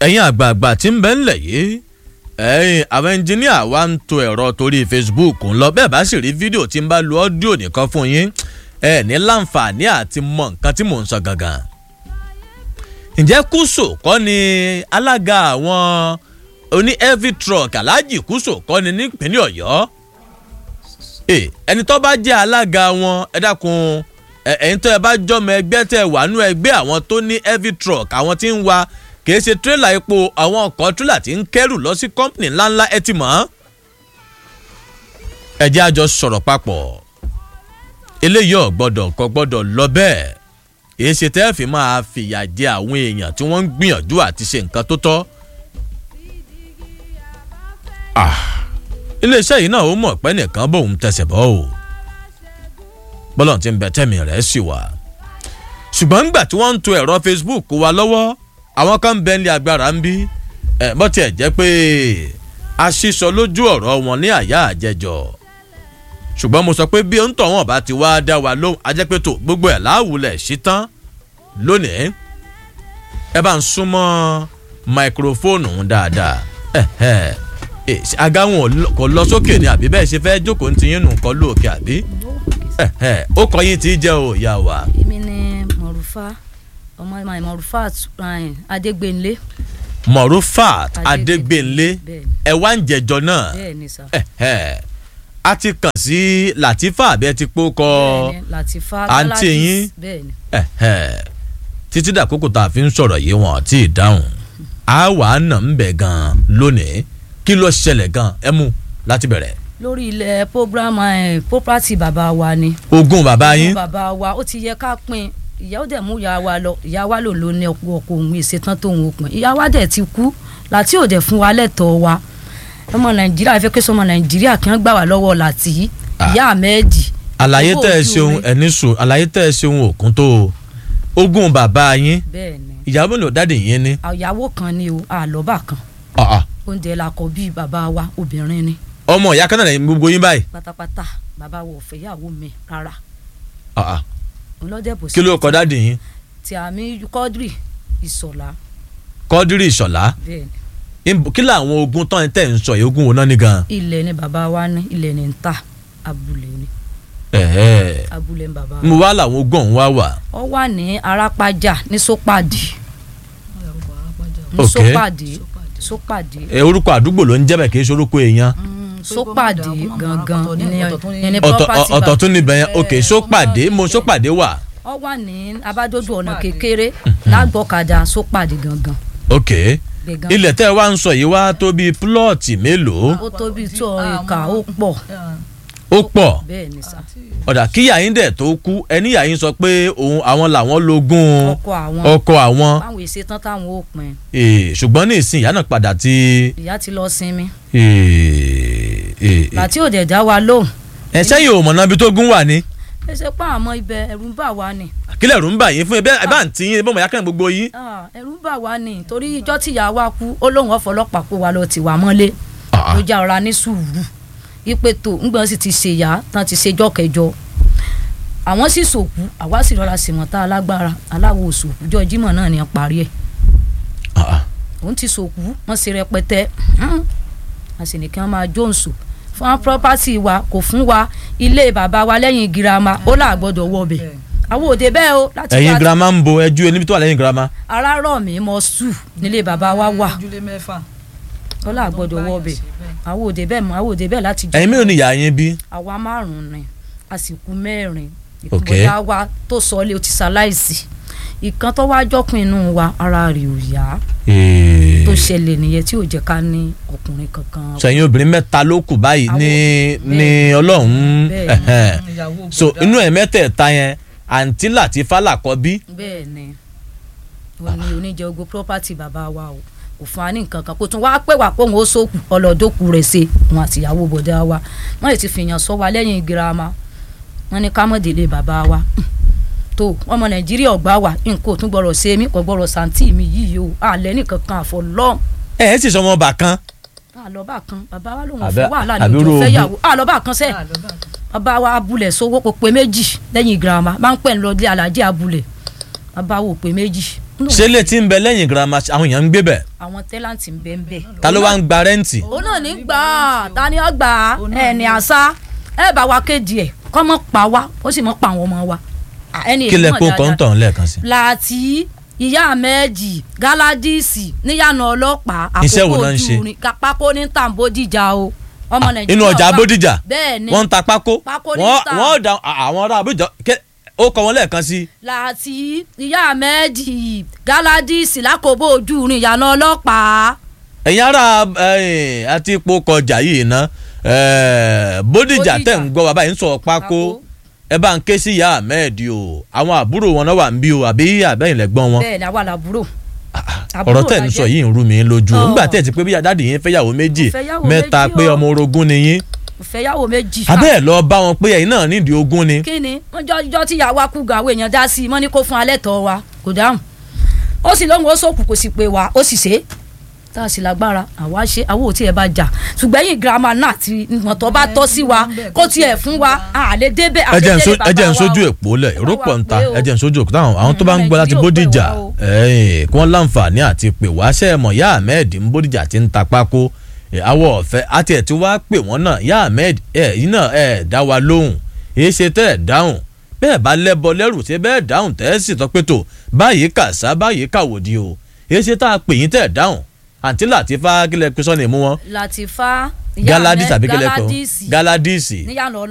ẹ̀yin àgbààgbà tí ń bẹ ńlẹ̀ yìí ẹ̀yin àwọn ẹnjìníà wa ń to ẹ̀rọ torí facebook ń lọ bẹ́ẹ̀ bá sì rí fídíò tí ń bá lu ọ́díò nìkan fún yín ẹ̀ ní láǹfààní àti mọ nǹkan tí mò ń sọ gangan. ǹjẹ́ kúso kọ́ ni alága àwọn oní heavy truck alhaji kúso kọ́ ni nípínlẹ̀ ọ̀yọ́ ẹni tó bá jẹ́ alága wọn ẹ dákun ẹ̀yin tó ẹ bá jọmọ ẹgbẹ́ tẹ wà nú ẹgbẹ́ àwọn tó ní heavy truck àwọn tí ń wa kì í ṣe tírélà epo àwọn ọkọ̀ tírélà tí ń kẹ́rù lọ sí kọ́ńpìnì ńláńlá ẹ ti mọ̀ ọ́n. ẹ jẹ́ àjọ sọ̀rọ̀ papọ̀ eléyìí ò gbọ́dọ̀ kò gbọ́dọ̀ lọ bẹ́ẹ̀ èyí ṣe tẹ́ fi máa fìyà jẹ àwọn èèyàn tí wọ́n ń gbìyànjú àti ṣe nǹkan tó tọ́. iléeṣẹ́ yìí náà ó mọ̀ pé nìkan bóun tẹsẹ̀ bọ́ o bọ́lọ̀ tí ń bẹ tẹ́mi rẹ̀ sì wà ṣùgbọ́n nígbà tí wọ́n ń to ẹ̀rọ facebook wa lọ́wọ́ àwọn kan ń bẹ ní agbára ń bí ẹ bó tiẹ̀ jẹ́ pé a ṣíṣọ lójú ọ̀rọ̀ wọn ní àyà àjẹjọ ṣùgbọ́n mo sọ pé bí òǹtọ̀ wọn bá ti wá dá wa lóhùn ajẹ́ pé tó gbogbo ẹ̀ láwùlẹ̀ sí tán lónìí ẹ bá ń súnmọ́ máikrófóònù dáadáa aga wọn kò lọ sókè ni àbí bẹ́ẹ̀ ṣe fẹ́ jókòó ní tiyín nù kọ́ lóòkè àbí ó kọ yín tí í jẹ́ o ìyá wa. èmi ni mọ̀rúfà ọmọ mọ̀rúfà adégbènlé. mọ̀rúfà adégbènlé ẹ wá ń jẹjọ náà bẹ́ẹ̀ni sá. a ti kàn sí latifa àbí ẹ ti pó kọ bẹ́ẹ̀ni latifa àǹtí yín bẹ́ẹ̀ni. títí dàkókò tá a fi ń sọ̀rọ̀ yìí wọ́n ti dáhùn a wà á nà ń bẹ̀ gan-an lónìí kí ló ṣẹlẹ̀ gan-an ẹ mú láti bẹ̀rẹ̀ lórí ilẹ̀ program property bàbá wa ni. ogún bàbá yín. ogún bàbá wa ó ti yẹ ká pín ìyá ó dẹ̀ mú ìyá wa lọ ìyá wa lò ló ní ọkọ ọkọ òun ìṣetán tóun ó pín ìyá wa dẹ̀ ti kú láti òde fún wa lẹ́tọ̀ọ́ wa ọmọ nàìjíríà fẹ́ kí sọmọ nàìjíríà kí wọ́n gbà wá lọ́wọ́ láti ìyá àmẹ́ẹ̀dì. àlàyé tẹ́ ẹ ṣeun ẹni sùn àlàyé tẹ́ ẹ ṣeun òkun tó ogún bàbá yín bẹ́ẹ̀ni ìyàwó ló dáàdì yín ni. ìyàwó kan ni o àlọ́bà kan oúnjẹ la kọ bí bàbá wa obìnrin ni ọmọ ìyá kan náà lẹ́yìn gbogbo yín báyìí. pátápátá bàbá wo ò fẹ́yàwó mi rárá. ọlọ́dẹ̀bọ̀ sí. kí ló kọ dáàdì yín. tí àmì kọ́dírì ìsọ̀lá. kọ́dírì ìsọ̀lá. bẹ́ẹ̀ni. kí làwọn ogun tán tẹ̀ ń sọ yìí ogun wo náà ní gan. ilẹ̀ ni bàbá wa ní ilẹ̀ ni ń ta abúlé ni. abúlé ni bàbá wa. mo wá làwọn ogun ọ̀hún wá wà. ó wà ní arápájà ní sópàdì. ní sópàdì sópàdì. orúkọ àdúgbò ló ń jẹ́ bẹ̀ kì í ṣe orúkọ èèyàn sópàdé gangan ní property ọ̀tọ̀ tún níbẹ̀ yẹn ok sópàdé mo sópàdé wà. ọ wà ní abádójú ọ̀nà kékeré lágbọ̀kadà sópàdé gangan. ok ilẹ̀ tẹ́ ẹ wá ń sọ yìí wá tó bíi púlọ̀tì mélòó. ó tó bíi tó ìka ó pọ̀. ó pọ̀ bẹ́ẹ̀ ni sá. ọ̀dà kí yàyín dẹ̀ tó kú ẹni yàyín sọ pé òun àwọn làwọn lógún ọkọ àwọn ọkọ àwọn. báwọn èsì tán táwọn ó pin. ṣùgbọ́n ní ìsìn ìyá náà padà ti. ìyá ti lọ sinmi láti òde dá wa lóhùn. ẹ sẹ́yìn ò mọ̀nà ibi tó gún wà ní. ẹ ṣe pa àmọ́ ibẹ̀ ẹ̀rù ń bà wá ni. kílẹ̀ ẹ̀rù ń bà yín fún ẹ bẹ́ẹ̀ bá ń tí yín ẹ bọ́ mọ̀ yá kàn gbogbo yín. ẹ̀rù ń bà wá ni torí ijọ́ tí ìyá wa kú ó lóun ọ̀fọlọ́pàá kó wa lọ tì wá mọ́lé ló já ọ̀ra ní sùúrù ipe tó ńgbọ́n sì ti ṣe yá tán ti ṣe jọ́ kẹjọ àwọn sì sòkú àwa sì rọra sì wọ́n tá alágbára aláwo òsòkú jọ jímọ̀ náà ni wọ́n parí ẹ̀ òun ti sòkú wọ́n ṣe rẹpẹtẹ a sì ní kí wọ́n máa jóǹsò fún property wa kò fún wa ilé bàbá wa lẹ́yìn girama ó là gbọ́dọ̀ wọ bẹ̀ àwọn òde bẹ́ẹ̀ o. ẹ̀yin girama ń bo ẹjú ẹni tó wà lẹ́yìn girama. ara rọ̀ mí mọ sù nílé bàbá wa wà ó là gbọ́dọ̀ wọ bẹ̀ àwọn òde bẹ́ẹ̀ mọ àwọn òde bẹ́ẹ̀ láti jọ. ẹ̀yin mélòó ni ìyá yín bí. àwa márùn-ún ni a sì kú mẹ́rin ìkúbọ̀dá wa tó sọ ọ́ lé o ti ṣaláìsí ìkan tó wá jọkùn inú wa ara rẹ̀ ò yá tó ṣẹlẹ̀ nìyẹn tí ò jẹ́ ká ní ọkùnrin kankan. sẹ́yìn obìnrin mẹ́ta ló kù báyìí ní ní ọlọ́run so inú ẹ̀ mẹ́tẹ̀ẹ̀ta yẹn àǹtí Làtífà làkọ́bí. bẹ́ẹ̀ ni wọn ní oníjẹ ogun property bàbá wa o kò fún wa ní nǹkan kan kó tún wáá pè wá pé òun ó sókù ọlọ́dọ́kù rẹ̀ ṣe wọn àtìyàwó bọ̀dá wa wọ́n lè ti fìyàn sọ wa lẹ́yìn girama wọ́n ní ká mọ̀ délé bàbá wa tó ọmọ nàìjíríà ọgbà wà nǹkan ò tún gbọ́dọ̀ ṣe mí kò gbọ́dọ̀ sàǹtì mi yìí o àlẹ́ nìkan kan àfọlọ́. ẹ ẹ sì sọ ọmọ ọba kan. àlọ́bà kan bàbá wa lòun fún wàhálà ní ojú fẹ́yàwó àlọ́bà kan sẹ́ bàbá wa abúlẹ̀ sowó kò pé méjì lẹ́yìn girama máa ń pẹ̀ ń lọ dé alájẹ́ abúlẹ̀ bàbá wo pé méjì ṣé lè ti ń bẹ lẹ́yìn girama àwọn èèyàn ń gbé bẹ̀ àwọn tẹ́láǹtì ń bẹ ń bẹ. ta ló wá ń gba rẹ́ǹtì. òun náà ní gbà á ta ni ó gbà á ẹ ní àṣà ẹ bá wa kéde ẹ kọ́ mọ́ pa wá ó sì mọ́ pa àwọn ọmọ wa. À, ẹni kí lẹ èyí mọ̀ kó dáadáa. kọ́ńtọ̀ lẹ́ẹ̀kan sí. láti ìyá méjì gáládìsì níyànà ọlọ́pàá Iṣẹ́ wo náà ń ṣe? orin kápákó ní tàǹbódìjà o ọmọ nàìjíríà inú ọjà wà- Bódìjà bẹ́ẹ̀ ni wọ́n ń ta pákó Pákó ní wọ́n ta. wọ́n da àwọn ará Àbújá ké- ó kọ wọn lẹ́ẹ̀kan sí. láti ìyá méjì gáládìsì lákòbó ojú rin ìyànà ọlọ́pàá ẹ̀yin ará eh, àti ipò kọjà yìí ná eh, Bódìjà Bódìjà. tẹ̀ ń gbọ́ bàbá yìí ń sọ pákó ẹ bá ń ké sí ìyá Ahmed o àwọn àbúrò wọn náà wà ń bí o àbí àbẹ́yìn lẹ́gbọ́n wọn bẹ́ẹ̀ ni àwa làbúrò ọ̀rọ̀ tẹ̀ ń sọ yìí ń rú mi lójú o Ọ̀. nígbà tẹ̀ ti pé bí adáàdì yín fẹ́yàwó méjì Mo fẹ́yàwó mẹ́ta méjì pé o. ọmọ orogún ni yín ìfẹ́yàwó méjì abẹ́ ẹ̀ lọ bá wọn pé ẹ̀yin náà nídìí ogún ni kí ni wọ́n jọ jọ tí ìyàwó akú gan àwọn èèyàn dá sí i wọ́n ní kó fún alẹ́ tọ́ wa kò dáhùn ó sì lóhùn ó sòkù kò sì pè wá ó sì ṣe é tá a sì lágbára àwa ṣe àwọn ò tí ẹ bá jà ṣùgbọ́n ẹ̀yìn girama náà ti ìwọ̀n tó bá tọ́ sí wa kó tiẹ̀ fún wa à lè débẹ̀ à ẹ lè jẹ́ ń délé so- ẹ jẹ́ ń bàbá wa sójú o. èpò lẹ̀ èrò Bàbá pọ̀ wa ń ta pé o. ẹ jẹ́ ń sójú òkú táwọn àwọn tó bá ń gbọ́ láti Nàìjíríà ò pè Bódìjà wá o. ẹ̀ẹ́n, kí wọ́n láǹfààní àti pè wá ṣe é mọ̀ yá Ahmed ń Bódìjà ti ń ta pákó ẹ̀, àwọ̀ ọ̀fẹ́ àti ẹ̀ tí wàá pè wọ́n náà yá Ahmed ẹ̀ yín náà ẹ̀ dá wa lóhùn èyí ṣe tẹ́ ẹ̀ dáhùn bẹ́ẹ̀ bá lẹ́bọ lẹ́rù ṣe bẹ́ẹ̀ dáhùn tẹ́ ẹ̀ sì tọ́ pé tó báyìí kàṣá báyìí kàwòdì o èyí ṣe tá a pè yín tẹ́ ẹ̀ dáhùn àǹtí Làtífá kílẹ̀ pé sọ́ni mú wọn Latifa ìyá Galadis Ahmed, àbí kílẹ̀ pé wọn Galadisi Galadisi níyànà